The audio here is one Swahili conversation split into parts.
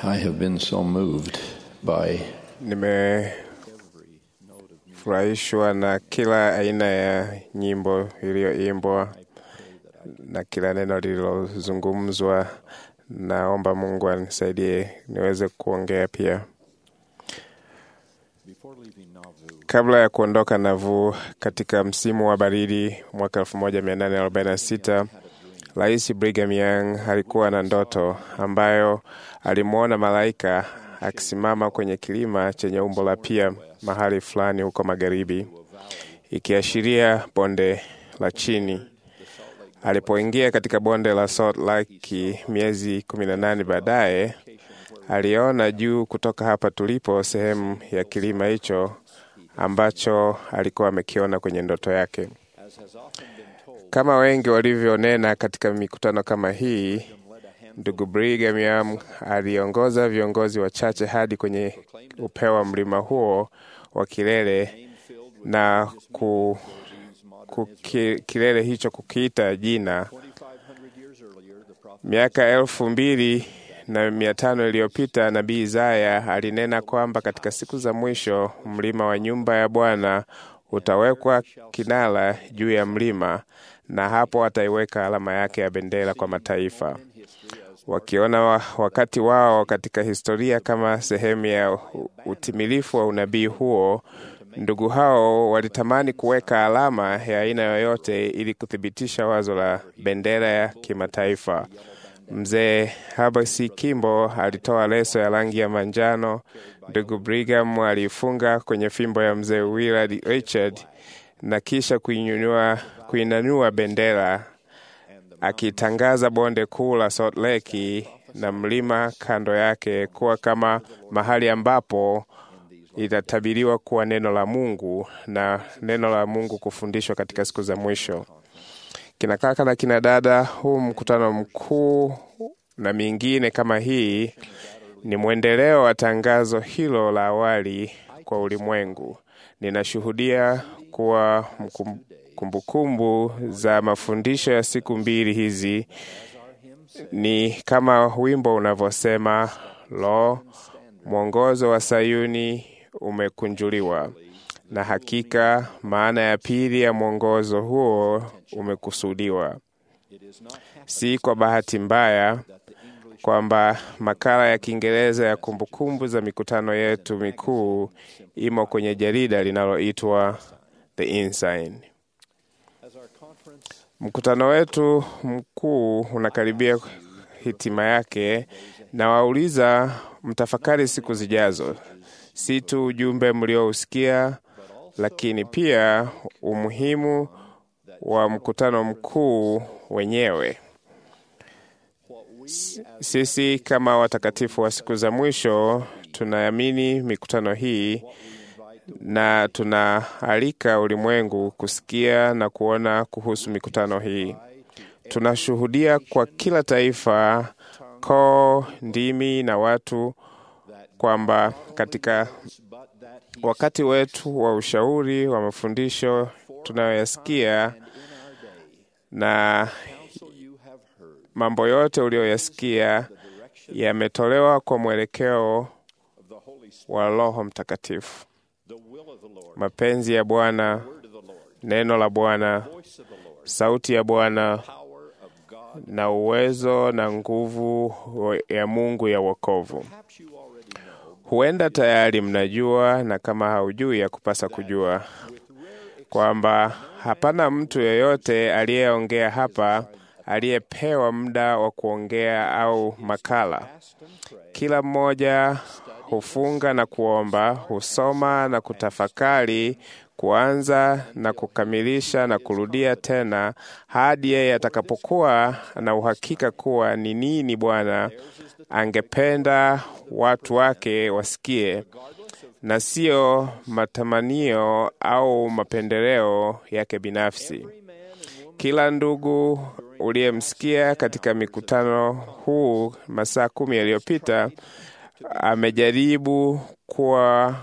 I have been so moved by Nimefurahishwa na kila aina ya nyimbo iliyoimbwa na kila neno lililozungumzwa. Naomba Mungu anisaidie niweze kuongea pia. Kabla ya kuondoka Nauvoo katika msimu wa baridi mwaka 1846 Rais Brigham Young alikuwa na ndoto ambayo alimwona malaika akisimama kwenye kilima chenye umbo la pia mahali fulani huko magharibi, ikiashiria bonde la chini. Alipoingia katika bonde la Salt Lake miezi kumi na nane baadaye, aliona juu kutoka hapa tulipo sehemu ya kilima hicho ambacho alikuwa amekiona kwenye ndoto yake. Kama wengi walivyonena katika mikutano kama hii, ndugu Brigham Young aliongoza viongozi wachache hadi kwenye upeo wa mlima huo wa kilele na ku, ku, ki, kilele hicho kukiita jina. Miaka elfu mbili na mia tano iliyopita nabii Isaya alinena kwamba katika siku za mwisho mlima wa nyumba ya Bwana utawekwa kinara juu ya mlima, na hapo ataiweka alama yake ya bendera kwa mataifa. Wakiona wa, wakati wao katika historia kama sehemu ya utimilifu wa unabii huo, ndugu hao walitamani kuweka alama ya aina yoyote ili kuthibitisha wazo la bendera ya kimataifa. Mzee Habasi Kimbo alitoa leso ya rangi ya manjano. Ndugu Brigham aliifunga kwenye fimbo ya mzee Willard Richard na kisha kuinyanyua kuinanua bendera akitangaza bonde kuu la Salt Lake na mlima kando yake kuwa kama mahali ambapo itatabiriwa kuwa neno la Mungu na neno la Mungu kufundishwa katika siku za mwisho. Kina kaka na kina dada, huu mkutano mkuu na mingine kama hii ni mwendeleo wa tangazo hilo la awali kwa ulimwengu. Ninashuhudia kuwa kumbukumbu za mafundisho ya siku mbili hizi ni kama wimbo unavyosema, lo, mwongozo wa Sayuni umekunjuliwa. Na hakika maana ya pili ya mwongozo huo umekusudiwa. Si kwa bahati mbaya kwamba makala ya Kiingereza ya kumbukumbu za mikutano yetu mikuu imo kwenye jarida linaloitwa The Ensign. Mkutano wetu mkuu unakaribia hitima yake, na wauliza mtafakari siku zijazo, si tu ujumbe mliousikia, lakini pia umuhimu wa mkutano mkuu wenyewe. Sisi kama watakatifu wa siku za mwisho tunaamini mikutano hii na tunaalika ulimwengu kusikia na kuona kuhusu mikutano hii. Tunashuhudia kwa kila taifa, koo, ndimi na watu kwamba katika wakati wetu wa ushauri wa mafundisho tunayoyasikia na mambo yote uliyoyasikia yametolewa kwa mwelekeo wa Roho Mtakatifu. Mapenzi ya Bwana, neno la Bwana, sauti ya Bwana na uwezo na nguvu ya Mungu ya wokovu. Huenda tayari mnajua, na kama haujui, ya kupasa kujua kwamba hapana mtu yeyote aliyeongea hapa aliyepewa muda wa kuongea au makala. Kila mmoja hufunga na kuomba, husoma na kutafakari, kuanza na kukamilisha na kurudia tena hadi yeye atakapokuwa na uhakika kuwa ni nini Bwana angependa watu wake wasikie, na sio matamanio au mapendeleo yake binafsi. Kila ndugu uliyemsikia katika mikutano huu masaa kumi yaliyopita amejaribu kuwa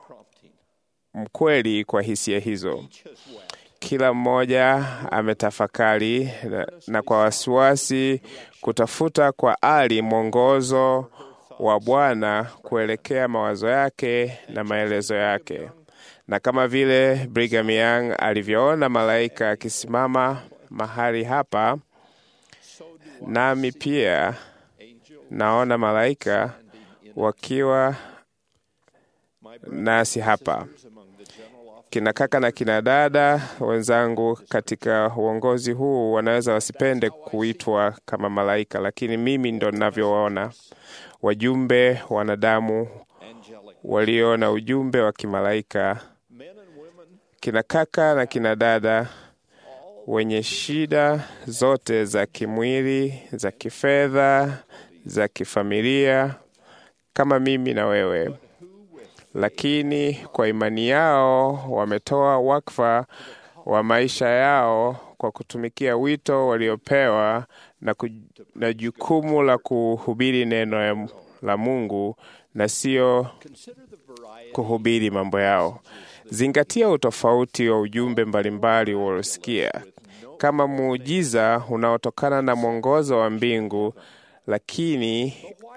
mkweli kwa hisia hizo. Kila mmoja ametafakari na, na kwa wasiwasi kutafuta kwa ari mwongozo wa Bwana kuelekea mawazo yake na maelezo yake. Na kama vile Brigham Young alivyoona malaika akisimama mahali hapa, nami pia naona malaika wakiwa nasi hapa. Kina kaka na kina dada wenzangu katika uongozi huu wanaweza wasipende kuitwa kama malaika, lakini mimi ndo ninavyowaona wajumbe wanadamu walio na ujumbe wa kimalaika, kina kaka na kina dada wenye shida zote za kimwili, za kifedha, za kifamilia kama mimi na wewe, lakini kwa imani yao wametoa wakfa wa maisha yao kwa kutumikia wito waliopewa na, ku, na jukumu la kuhubiri neno ya, la Mungu na sio kuhubiri mambo yao. Zingatia utofauti wa ujumbe mbalimbali uliosikia kama muujiza unaotokana na mwongozo wa mbingu, lakini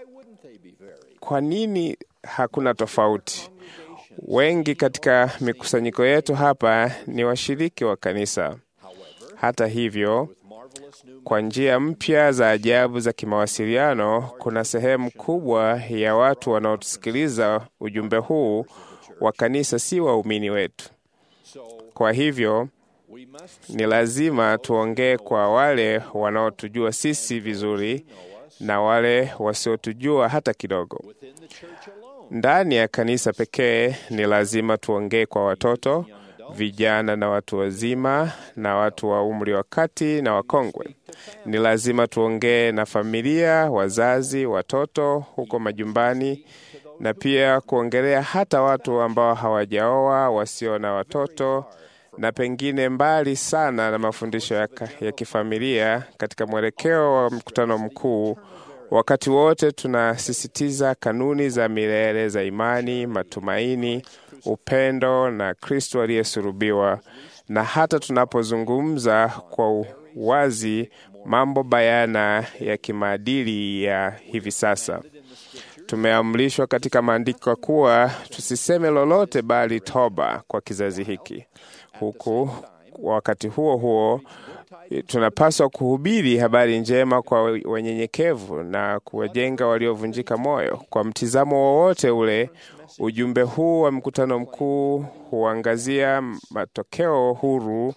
kwa nini hakuna tofauti? Wengi katika mikusanyiko yetu hapa ni washiriki wa kanisa. Hata hivyo, kwa njia mpya za ajabu za kimawasiliano, kuna sehemu kubwa ya watu wanaotusikiliza ujumbe huu wa kanisa si waumini wetu. Kwa hivyo ni lazima tuongee kwa wale wanaotujua sisi vizuri na wale wasiotujua hata kidogo. Ndani ya kanisa pekee ni lazima tuongee kwa watoto, vijana na watu wazima na watu wa umri wa kati na wakongwe. Ni lazima tuongee na familia, wazazi, watoto huko majumbani na pia kuongelea hata watu ambao hawajaoa, wasio na watoto na pengine mbali sana na mafundisho ya, ya kifamilia katika mwelekeo wa mkutano mkuu. Wakati wote tunasisitiza kanuni za milele za imani, matumaini, upendo na Kristo aliyesulubiwa, na hata tunapozungumza kwa wazi mambo bayana ya kimaadili ya hivi sasa. Tumeamrishwa katika maandiko kuwa tusiseme lolote bali toba kwa kizazi hiki. Huku wakati huo huo tunapaswa kuhubiri habari njema kwa wanyenyekevu na kuwajenga waliovunjika moyo. Kwa mtizamo wowote ule, ujumbe huu wa mkutano mkuu huangazia matokeo huru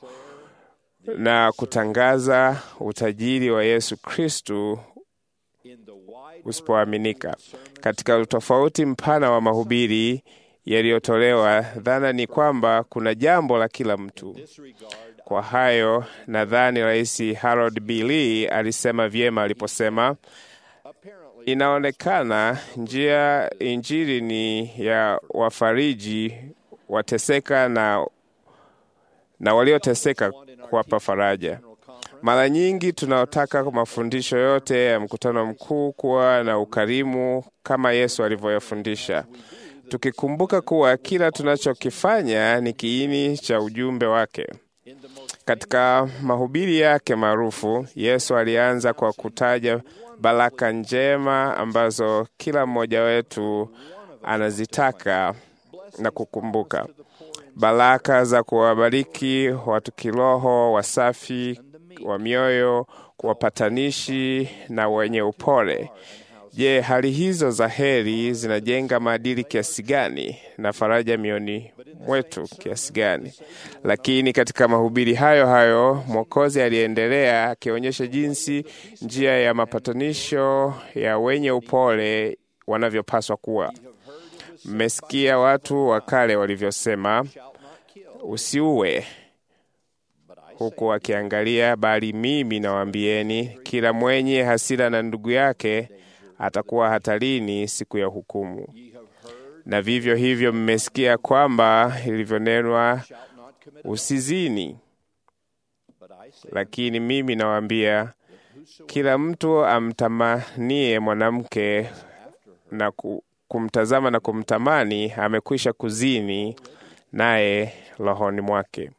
na kutangaza utajiri wa Yesu Kristu usipoaminika. Katika utofauti mpana wa mahubiri yaliyotolewa, dhana ni kwamba kuna jambo la kila mtu. Kwa hayo, nadhani Rais Harold B. Lee alisema vyema aliposema, inaonekana njia Injili ni ya wafariji wateseka na, na walioteseka kuwapa faraja. Mara nyingi tunaotaka mafundisho yote ya mkutano mkuu kuwa na ukarimu kama Yesu alivyoyafundisha, tukikumbuka kuwa kila tunachokifanya ni kiini cha ujumbe wake. Katika mahubiri yake maarufu, Yesu alianza kwa kutaja baraka njema ambazo kila mmoja wetu anazitaka na kukumbuka, baraka za kuwabariki watu kiroho, wasafi wa mioyo, wapatanishi na wenye upole. Je, hali hizo za heri zinajenga maadili kiasi gani na faraja mioni mwetu kiasi gani? Lakini katika mahubiri hayo hayo Mwokozi aliendelea akionyesha jinsi njia ya mapatanisho ya wenye upole wanavyopaswa kuwa. Mmesikia watu wa kale walivyosema, usiue huku akiangalia, bali mimi nawaambieni, kila mwenye hasira na ndugu yake atakuwa hatarini siku ya hukumu. Na vivyo hivyo mmesikia kwamba ilivyonenwa, usizini. Lakini mimi nawaambia, kila mtu amtamanie mwanamke na kumtazama na kumtamani, amekwisha kuzini naye rohoni mwake.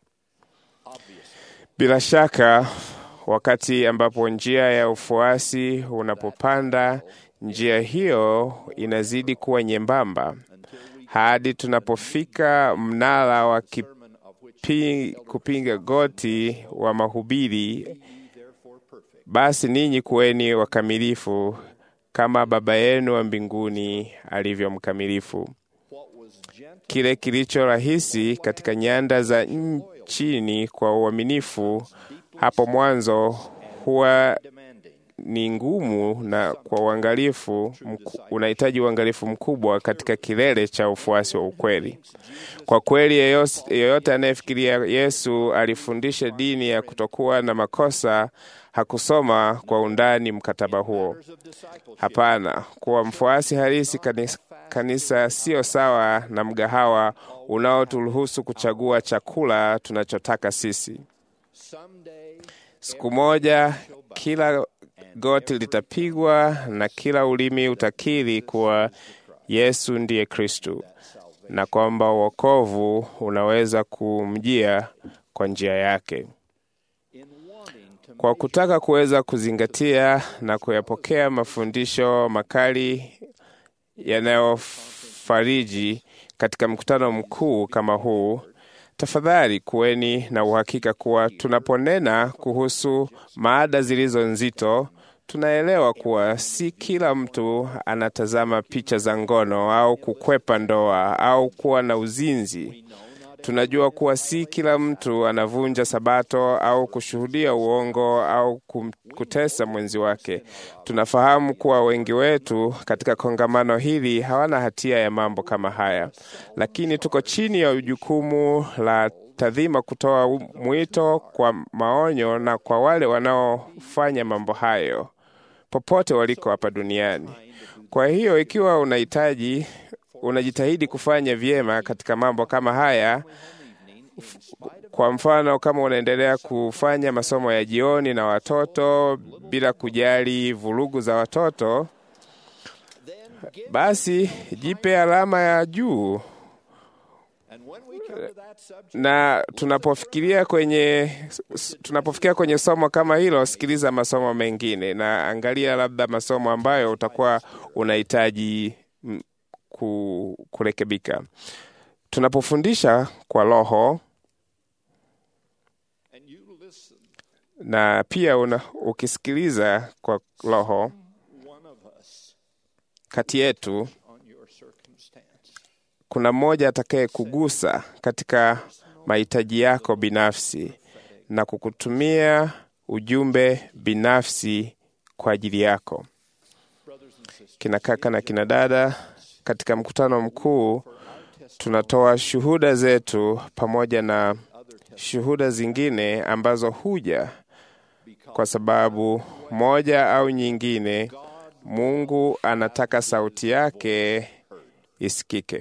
Bila shaka wakati ambapo njia ya ufuasi unapopanda, Njia hiyo inazidi kuwa nyembamba hadi tunapofika mnara wa kipi, kupinga goti wa mahubiri. Basi ninyi kuweni wakamilifu kama Baba yenu wa mbinguni alivyo mkamilifu. Kile kilicho rahisi katika nyanda za chini kwa uaminifu hapo mwanzo huwa ni ngumu na kwa uangalifu unahitaji uangalifu mkubwa katika kilele cha ufuasi wa ukweli. Kwa kweli, yeyote anayefikiria Yesu alifundisha dini ya kutokuwa na makosa hakusoma kwa undani mkataba huo. Hapana, kuwa mfuasi halisi kanisa, kanisa sio sawa na mgahawa unaoturuhusu kuchagua chakula tunachotaka sisi. Siku moja kila goti litapigwa na kila ulimi utakiri kuwa Yesu ndiye Kristu na kwamba wokovu unaweza kumjia kwa njia yake. Kwa kutaka kuweza kuzingatia na kuyapokea mafundisho makali yanayofariji katika mkutano mkuu kama huu, tafadhali kuweni na uhakika kuwa tunaponena kuhusu maada zilizo nzito, tunaelewa kuwa si kila mtu anatazama picha za ngono au kukwepa ndoa au kuwa na uzinzi. Tunajua kuwa si kila mtu anavunja Sabato au kushuhudia uongo au kutesa mwenzi wake. Tunafahamu kuwa wengi wetu katika kongamano hili hawana hatia ya mambo kama haya, lakini tuko chini ya jukumu la tadhima kutoa mwito kwa maonyo na kwa wale wanaofanya mambo hayo popote waliko hapa duniani. Kwa hiyo ikiwa unahitaji unajitahidi kufanya vyema katika mambo kama haya, kwa mfano, kama unaendelea kufanya masomo ya jioni na watoto bila kujali vurugu za watoto, basi jipe alama ya juu. Na tunapofikiria kwenye tunapofikia kwenye somo kama hilo, sikiliza masomo mengine na angalia labda masomo ambayo utakuwa unahitaji kurekebika. Tunapofundisha kwa Roho na pia una, ukisikiliza kwa Roho, kati yetu kuna mmoja atakaye kugusa katika mahitaji yako binafsi na kukutumia ujumbe binafsi kwa ajili yako. Kina kaka na kina dada, katika mkutano mkuu tunatoa shuhuda zetu pamoja na shuhuda zingine ambazo huja kwa sababu moja au nyingine, Mungu anataka sauti yake isikike.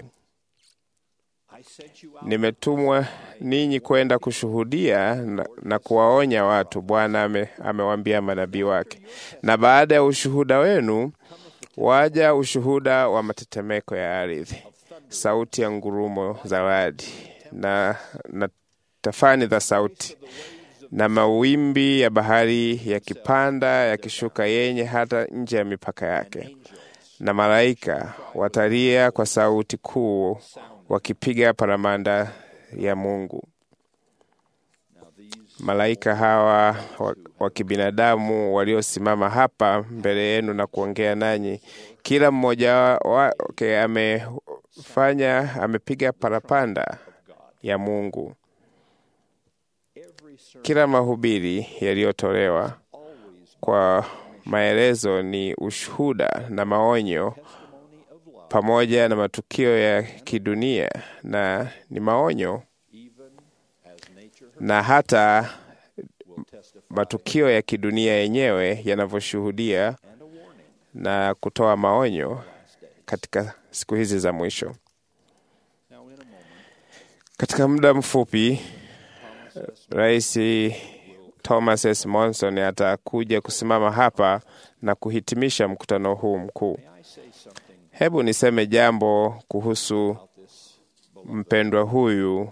Nimetumwa ninyi kwenda kushuhudia na, na kuwaonya watu, Bwana ame, amewaambia manabii wake, na baada ya ushuhuda wenu waja ushuhuda wa matetemeko ya ardhi, sauti ya ngurumo za radi na, na tafani za sauti na mawimbi ya bahari yakipanda yakishuka, yenye hata nje ya mipaka yake, na malaika watalia kwa sauti kuu wakipiga paramanda ya Mungu. Malaika hawa wa kibinadamu waliosimama hapa mbele yenu na kuongea nanyi, kila mmoja wake amefanya amepiga parapanda ya Mungu. Kila mahubiri yaliyotolewa kwa maelezo ni ushuhuda na maonyo pamoja na matukio ya kidunia na ni maonyo na hata matukio ya kidunia yenyewe yanavyoshuhudia na kutoa maonyo katika siku hizi za mwisho. Katika muda mfupi, Rais Thomas S. Monson atakuja kusimama hapa na kuhitimisha mkutano huu mkuu. Hebu niseme jambo kuhusu mpendwa huyu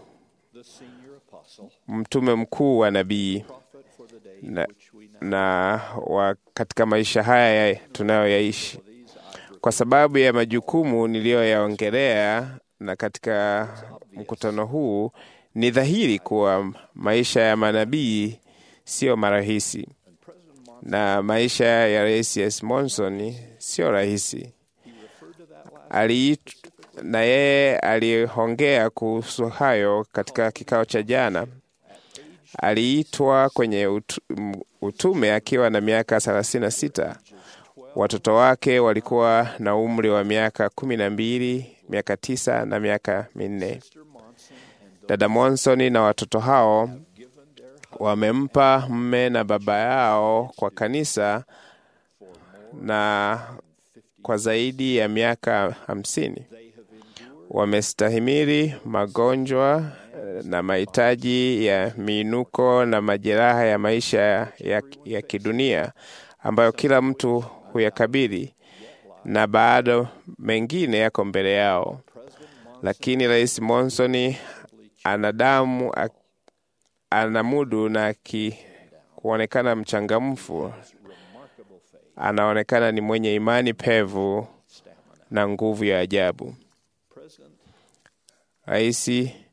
mtume mkuu wa nabii na, na wa katika maisha haya tunayoyaishi. Kwa sababu ya majukumu niliyoyaongelea na katika mkutano huu, ni dhahiri kuwa maisha ya manabii sio marahisi na maisha ya Rais S. Monson sio rahisi. Aliit, na yeye aliongea kuhusu hayo katika kikao cha jana. Aliitwa kwenye utu, utume akiwa na miaka thelathini na sita. Watoto wake walikuwa na umri wa miaka kumi na mbili, miaka tisa na miaka minne. Dada Monson na watoto hao wamempa mme na baba yao kwa kanisa na kwa zaidi ya miaka hamsini. Wamestahimili magonjwa na mahitaji ya miinuko na majeraha ya maisha ya, ya kidunia ambayo kila mtu huyakabili na bado mengine yako mbele yao, lakini Rais Monson ana damu anamudu na ki, kuonekana mchangamfu. Anaonekana ni mwenye imani pevu na nguvu ya ajabu. Rais,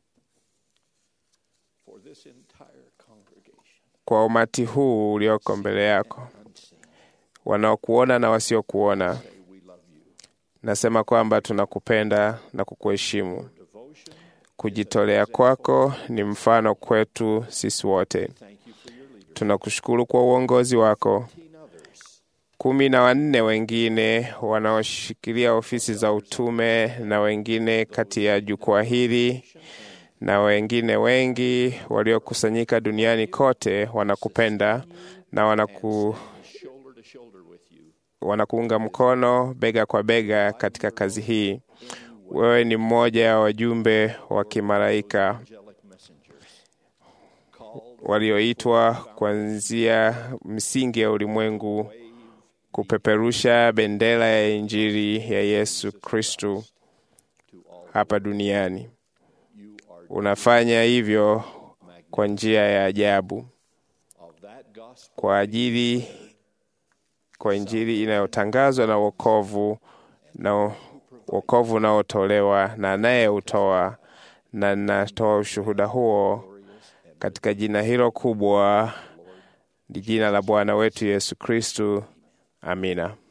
kwa umati huu ulioko mbele yako, wanaokuona na wasiokuona, nasema kwamba tunakupenda na kukuheshimu. Kujitolea kwako ni mfano kwetu sisi wote. Tunakushukuru kwa uongozi wako. Kumi na wanne wengine wanaoshikilia ofisi za utume na wengine kati ya jukwaa hili na wengine wengi waliokusanyika duniani kote wanakupenda na wanaku, wanakuunga mkono bega kwa bega katika kazi hii. Wewe ni mmoja ya wajumbe wa kimalaika walioitwa kuanzia msingi ya ulimwengu kupeperusha bendera ya Injili ya Yesu Kristu hapa duniani. Unafanya hivyo kwa njia ya ajabu kwa ajili kwa Injili inayotangazwa na wokovu na wokovu unaotolewa na anayeutoa, na natoa ushuhuda huo katika jina hilo kubwa, ni jina la Bwana wetu Yesu Kristu. Amina.